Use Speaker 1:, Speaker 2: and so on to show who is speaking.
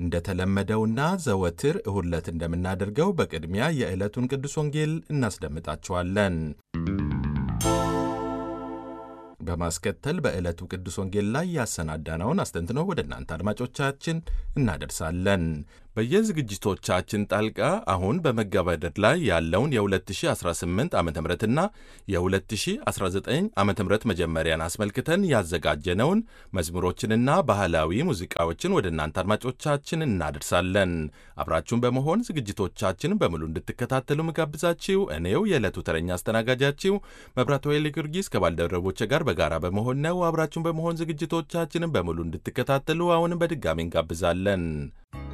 Speaker 1: እንደተለመደውና ዘወትር እሁድ ዕለት እንደምናደርገው በቅድሚያ የዕለቱን ቅዱስ ወንጌል እናስደምጣችኋለን። በማስከተል በዕለቱ ቅዱስ ወንጌል ላይ ያሰናዳነውን አስተንትኖ ወደ እናንተ አድማጮቻችን እናደርሳለን። በየዝግጅቶቻችን ጣልቃ አሁን በመገባደድ ላይ ያለውን የ2018 ዓ ምና የ2019 ዓ ም መጀመሪያን አስመልክተን ያዘጋጀነውን መዝሙሮችንና ባህላዊ ሙዚቃዎችን ወደ እናንተ አድማጮቻችን እናደርሳለን። አብራችሁን በመሆን ዝግጅቶቻችን በሙሉ እንድትከታተሉ ምጋብዛችሁ እኔው የዕለቱ ተረኛ አስተናጋጃችሁ መብራት ወይል ጊዮርጊስ ከባልደረቦች ጋር በጋራ በመሆን ነው። አብራችሁን በመሆን ዝግጅቶቻችንን በሙሉ እንድትከታተሉ አሁንም በድጋሚ እንጋብዛለን።